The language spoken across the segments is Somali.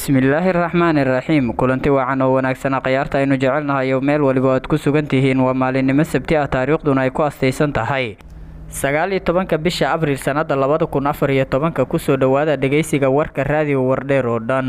bismillaahi raxmaani raxiim kulanti wacan oo wanaagsana khayaarta aynu jecelnahay oo meel waliba aad ku sugan tihiin waa maalinimo sabti ah taariikhduna ay ku astaysan tahay sagaal iyo tobanka bisha abriil sannada labada kun afar iyo tobanka kusoo dhowaada dhegaysiga warka raadiyo wardheer oo dhan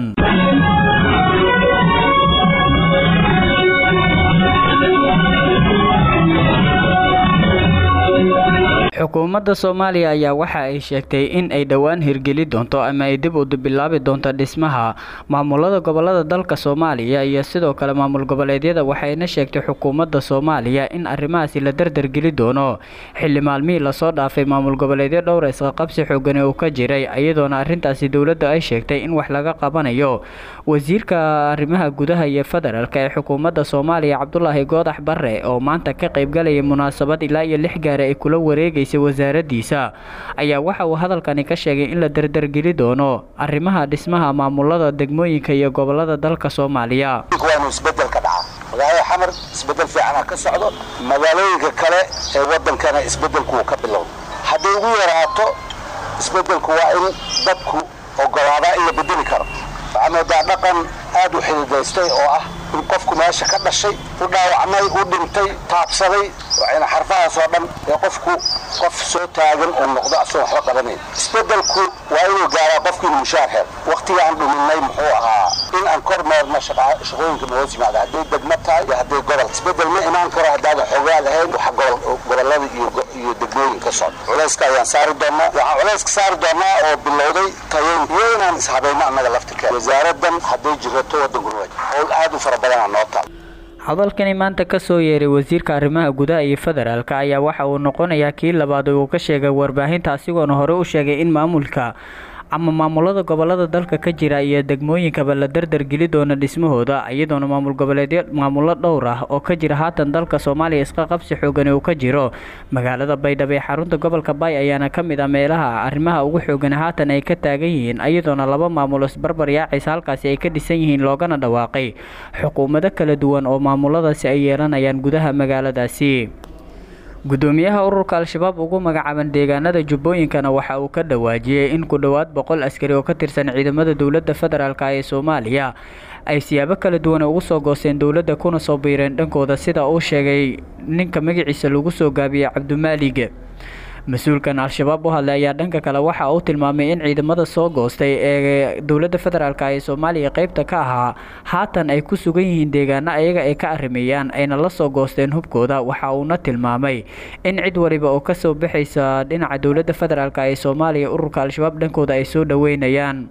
xukuumadda soomaaliya ayaa waxa ay sheegtay in ay dhowaan hirgeli doonto ama ay dib u bilaabi doonto dhismaha maamulada gobolada dalka soomaaliya iyo sidoo kale maamul goboleedyada waxayna sheegtay xukuumadda soomaaliya in arrimahaasi la dardargeli doono xilli maalmihii lasoo dhaafay maamul goboleedyo dhowra isqaqabsi xoogani uu ka jiray iyadoona arrintaasi dowladda ay sheegtay in wax laga qabanayo wasiirka arrimaha gudaha iyo federaalka ee xukuumadda soomaaliya cabdulaahi goodax barre oo maanta ka qaybgalayay munaasabad ilaa iyo lix gaari ay kula wareegaysa wasaaradiisa ayaa waxa uu hadalkani ka sheegay in la dardargeli doono arrimaha dhismaha maamulada degmooyinka iyo gobolada dalka soomaaliya waa inuu isbedel ka dhaca magaalada xamar isbedel fiicana ka socdo magaalooyinka kale ee wadankana isbedelku uu ka bilowda hadday ugu yaraato isbedelku waa in dadku ogolaadaa in la bedeli karo waxaa moodaa dhaqan aad u xididaystay oo ah in qofku meesha ka dhashay u dhaawacmay u dhintay taabsaday waxayna xarfahaas oo dhan ee qofku qof soo taagan uu noqdo asoo waxba qabanayn isbedelku waa inuu gaaraa qofku inuu mushaar hel wakhtiga aan dhuminay muxuu ahaa in aan kor meerno shaqooyinka mahoos yimaada hadday degmo tahay iyo hadday gobol isbedel ma imaan karo haddaadan xoogaa lahayn waxa gobolada iyo degmooyin ka socda culayska ayaan saari doonaa waxaan culayska saari doonaa oo bilowday tayayn iyo inaan ishabayno annaga laftirkeeda wasaaradan hadday jirato waddankuna waa howl aad u fara badanaa noo taal hadalkani maanta ka soo yeeray wasiirka arrimaha gudaha iyo federaalka ayaa waxa uu noqonayaa kii labaad uu ka sheegay warbaahinta asigoona hore u sheegay in maamulka ama maamulada gobolada dalka ka jira iyo degmooyinkaba la dardargeli doono dhismahooda iyadoona maamul goboleedyo maamulo dhowr ah oo ka jira haatan dalka soomaaliya isqa qabsi xoogani uu ka jiro magaalada baydhabo ee xarunta gobolka baay ayaana ka mid ah meelaha arrimaha ugu xoogan haatan ay ka taagan yihiin iyadoona laba maamulo isbarbar yaacaysa halkaasi ay ka dhisan yihiin loogana dhawaaqay xukuumado kala duwan oo maamuladaasi ay yeelanayaan gudaha magaaladaasi gudoomiyaha ururka al-shabaab ugu magacaaban deegaanada jubbooyinkana waxa uu ka dhawaajiyey in ku dhowaad boqol askari oo ka tirsan ciidamada dowladda federaalk ee soomaaliya ay siyaabo kala duwan ugu soo goosteen dowladda kuna soo biireen dhankooda sida uu sheegay ninka magaciisa lagu soo gaabiyey cabdimaalig mas-uulkan al-shabaab u hadlay ayaa dhanka kale waxa uu tilmaamay in ciidamada soo goostay ee dowladda federaalk ee soomaaliya qeybta ka ahaa haatan ay ku sugan yihiin deegaano ayaga ay ka arrimeeyaan ayna la soo goosteen hubkooda waxa uuna tilmaamay in cid waliba oo kasoo baxaysa dhinaca dowladda federaalk ee soomaaliya ururka al-shabaab dhankooda ay soo dhaweynayaan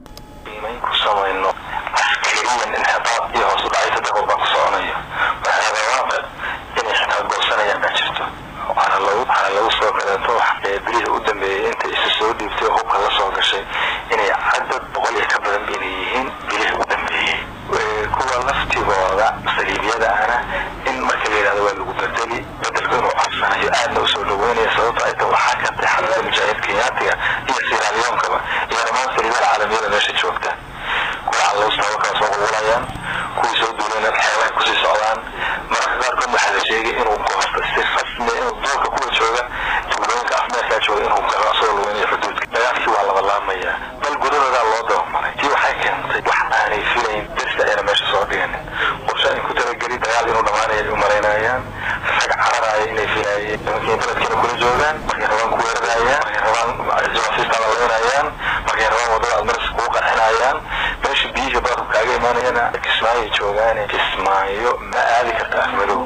bilihii u dambeeyey inta isu soo dhiibtay hubka la soo gashay inay cadad boqol iyo ka badan inay yihiin bilihii u dambeeyey kuwa laftigooda saliibyada ana in marka la yidhahdo waa lagu bedeli bedelku inuu codsanayo aadna usoo dhaweynaya sababto ay tahay waxaa ka tahay xarunta mujaahiid kenyaatiga iyo siraaliyoonkaba iyo dhammaan saliibyada caalamiyada meesha joogta kuwa calowstaba kala soo qulqulayaan kuwii soo duulayna xeelaha kusii socdaan mararka qaarkood waxaa la sheegay inuu goosto si rasmi inuu duulka kuwa jooga tuulooyinka afmeerkaa jooga inuu galo asagoo lugeynaya xuduudka dagaalkii waa laba laamayaa bal gudahoodaa loo dabamaray tii waxay keentay wax aanay filayn dirsi ayna meesha soo dhiganin qorshe ay ku talageli dagaal inuu dhammaanaya ay u malaynayaan rag cararaya inay filaayeen nimankii beledkiina kula joogaan markay rabaan ku weerarayaan markay rabaan jawaasiistaa laleynayaan markay rabaan waddada admaris kugu qarxinayaan meesha biyihii baadku kaaga imaanayana kismaayoay joogaane kismaayo ma aadi karta afmadow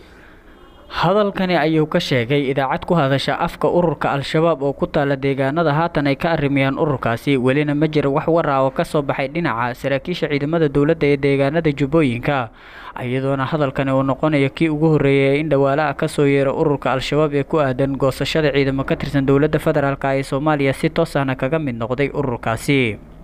hadalkani ayuu ka sheegay idaacad ku hadasha afka ururka al-shabaab oo ku taala deegaanada haatan ay ka arrimayaan ururkaasi welina ma jira wax waraa oo kasoo baxay dhinaca saraakiisha ciidamada dowladda ee deegaanada jubbooyinka iyadoona hadalkani uu noqonayo kii ugu horreeyay in dhawaalaha kasoo yeera ururka al-shabaab ee ku aadan goosashada ciidamo ka tirsan dowladda federaalk ee soomaaliya si toos ahna kaga mid noqday ururkaasi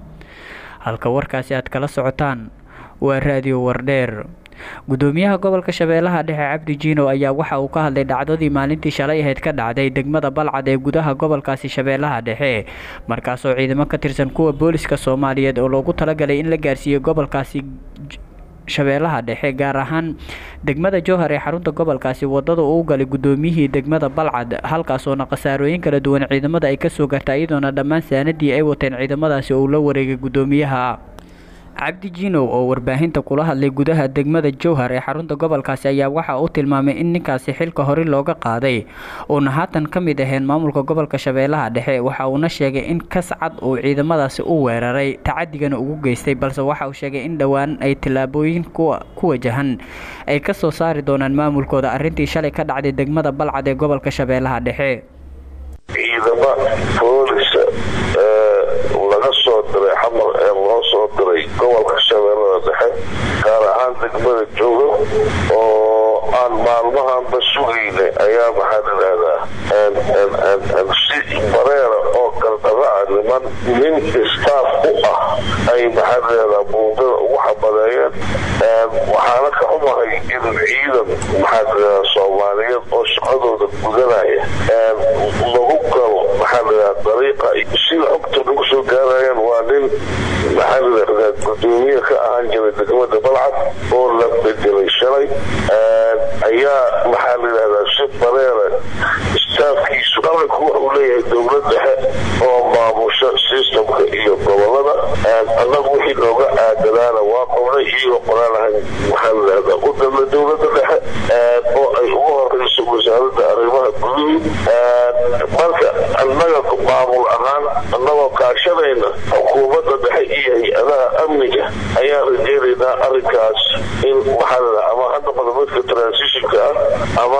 halka warkaasi aad kala socotaan waa raadiyo wardheer gudoomiyaha gobolka shabeellaha dhexe cabdi jiino ayaa waxa uu ka hadlay dhacdadii maalintii shalay ahayd ka dhacday degmada balcad ee gudaha gobolkaasi shabeellaha dhexe markaasoo ciidamo ka tirsan kuwa booliska soomaaliyeed oo loogu talagalay in la gaarsiiyo gobolkaasi shabeellaha dhexe gaar ahaan degmada jowhar ee xarunta gobolkaasi wadada uu galay gudoomiyihii degmada balcad halkaasoona khasaarooyin kala duwan ciidamada ay kasoo garta iyadoona dhammaan saanadii ay wateen ciidamadaasi uu la wareegay gudoomiyaha cabdi jinow oo warbaahinta kula hadlay gudaha degmada jowhar ee xarunta gobolkaasi ayaa waxa uu tilmaamay in ninkaasi xilka hore looga qaaday uuna haatan ka mid ahayn maamulka gobolka shabeellaha dhexe waxa uuna sheegay in kascad uu ciidamadaasi u weeraray tacadigana ugu geystay balse waxa uu sheegay in dhowaan ay tillaabooyin ku wajahan ay ka soo saari doonaan maamulkooda arrintii shalay ka dhacday degmada balcad ee gobolka shabeellaha dhexe ciidama boolisa laga soo diray xamar ee loo soo diray gobolka shabeellada dhexe gaar ahaan degmada jooga oo aan maalmahanba sugayna ayaa maxaa ladhahdaa si bareera oo galdaba ah niman nin istaaf u ah ay maxaa ladhahdaa buundada ugu xabadeeyeen waxaana ka xumahay in ciidan maxaa ladhahdaa soomaaliyeed oo shaqadooda gudanaya lagu galo maxaa ladhahdaa dariiqa sida xogta lagu soo gaarayaan waa nin maxaa ladhahdaa gudoomiye ka ahaan jiray degmada balcad oo la bedelay shalay ayaa maxaa layidhahdaa si bareera istaafkiisu qaranku wuxuu leeyahay dowlad dhexe oo maamusho sistamka iyo gobolada annagu wixii looga aadanaana waa qowlay iyagoo qoraalahan maxaa layidhahdaa u dalna dowlada dhexe oo ay ugu horeyso wasaaradda arrimaha guduhu marka annaga maamul ahaan annagoo kaashanayna xukuumadda dhexe iyo hay-adaha amniga ayaa rajeynaynaa arrinkaas in maxaa layidhaha ama ha noqdo midka transitionka ah ama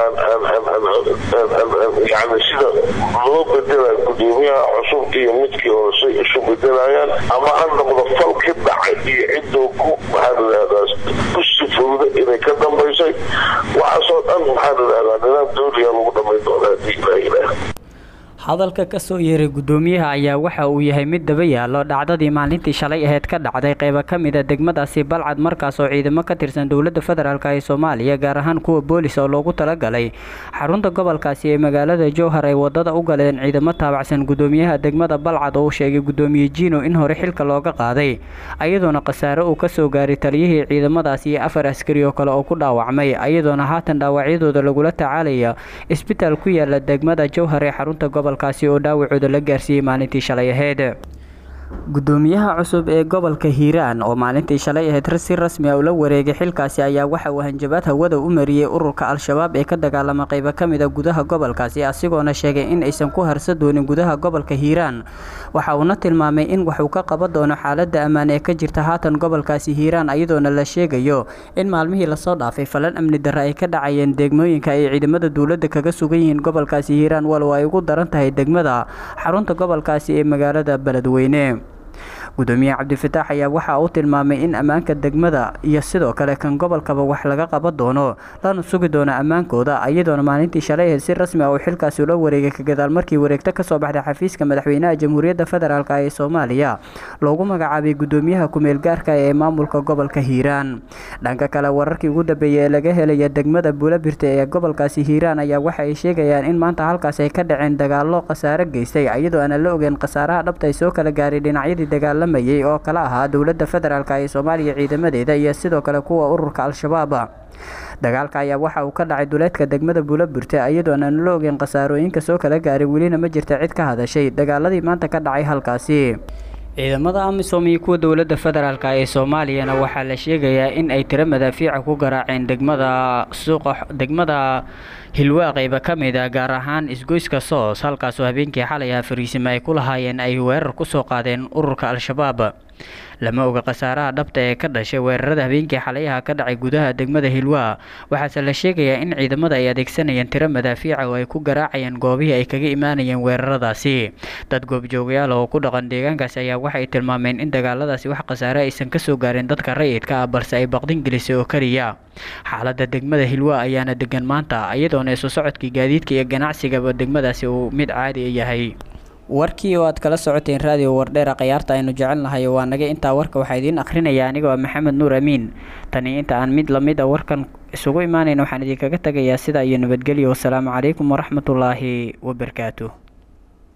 yani sida loo bedela gudoomiyaha cusub iyo midkii horese isu bedelayaan ama ha noqdo falki dhacay iyo cidoo ku maxaa layidhahdaa ku sifowda inay ka dambaysay waxaasoo dhan maxaa layidhahdaa nidaam dawliga lagu dhamayn doona haddii ilaa ilaah hadalka ka soo yeeray guddoomiyaha ayaa waxa uu yahay mid daba yaallo dhacdadii maalintii shalay aheyd ka dhacday qaybo ka mid a degmadaasi balcad markaas oo ciidamo ka tirsan dowladda federaalk ee soomaaliya gaar ahaan kuwa boolis oo loogu talagalay xarunta gobolkaasi ee magaalada jowhar ay wadada u galeen ciidamo taabacsan guddoomiyaha degmada balcad oo uu sheegay guddoomiye jino in hore xilka looga qaaday ayadoona khasaare uu kasoo gaaray taliyihii ciidamadaasi iyo afar askari oo kale oo ku dhaawacmay ayadoona haatan dhaawacyadooda lagula tacaalaya isbitaal ku yaala degmada jowhar ee xarunta gobol kaasi oo dhaawacooda la gaarsiiyey maalintii shalay aheyd guddoomiyaha cusub ee gobolka hiiraan oo maalintii shalay aheyd si rasmi a ula wareegay xilkaasi ayaa waxa uu hanjabaad hawada u mariyey ururka al-shabaab ee ka dagaalama qaybo ka mid a gudaha gobolkaasi asigoona sheegay in aysan ku harsa doonin gudaha gobolka hiiraan waxa uuna tilmaamay in waxuu ka qaban doono xaalada ammaan ee ka jirta haatan gobolkaasi hiiraan ayadoona la sheegayo in maalmihii lasoo dhaafay falan amni darre ay ka dhacayeen degmooyinka ay ciidamada dowladda kaga sugan yihiin gobolkaasi hiiraan walow ay ugu daran tahay degmada xarunta gobolkaasi ee magaalada beledweyne gudoomiye cabdifataax ayaa waxa uu tilmaamay in ammaanka degmada iyo sidoo kale kan gobolkaba wax laga qaban doono lana sugi doono ammaankooda iyadoona maalintii shalay aheyd si rasmi ah uu xilkaasi ula wareegay ka gadaal markii wareegto kasoo baxday xafiiska madaxweynaha jamhuuriyadda federaalk ee soomaaliya loogu magacaabay gudoomiyaha kumeel gaarka ee maamulka gobolka hiiraan dhanka kale wararkii ugu dambeeyey ee laga helaya degmada buulabirta ee gobolkaasi hiiraan ayaa waxa ay sheegayaan in maanta halkaas ay ka dhaceen dagaalo khasaare geystay iyadoo aanan la ogeyn khasaaraha dhabta ay soo kala gaaray dhinacyadii dagaalamayay oo kala ahaa dowladda federaalk ee soomaaliya ciidamadeeda iyo sidoo kale kuwa ururka al-shabaab dagaalka ayaa waxa uu ka dhacay duleedka degmada buulaburte iyadoo aan la ogeyn khasaarooyinka soo kala gaaray welina ma jirta cid ka hadashay dagaaladii maanta ka dhacay halkaasi ciidamada amisom iyo kuwa dowladda federaalk ee soomaaliyana waxaa la sheegayaa in ay tiro madaafiica ku garaaceen degmada suuqa degmada hilwaa qayba ka mid a gaar ahaan isgoyska soos halkaasoo habeenkii xalay ah fariisimo ay ku lahaayeen ay weerar ku soo qaadeen ururka al-shabaab lama oga khasaaraha dhabta ee ka dhashay weerarada habeenkii xalayaha ka dhacay gudaha degmada hilwaa waxaase la sheegayaa in ciidamada ay adeegsanayeen tiro madaafiica oo ay ku garaacayeen goobihii ay kaga imaanayeen weeraradaasi dad goobjoogayaal oo ku dhaqan deegaankaasi ayaa waxay tilmaameen in dagaaladaasi wax khasaare aysan kasoo gaarin dadka rayidka ah balse ay baqdin gelisay oo keliya xaalada degmada hilwaa ayaana degan maanta iyadoona isu socodkii gaadiidka iyo ganacsigaba degmadaasi uu mid caadi yahay warkii oo aad kala socoteen raadiyo wardheera khayaarta aynu jecelnahay waa naga intaa warka waxaa idiin akhrinaya anigoo maxamed nuur amiin tani inta aan mid lamid a warkan isugu imaanayn waxaan idinkaga tegayaa sidaa iyo nabadgelyo wasalaamu calaykum waraxmatullaahi wabarakaatu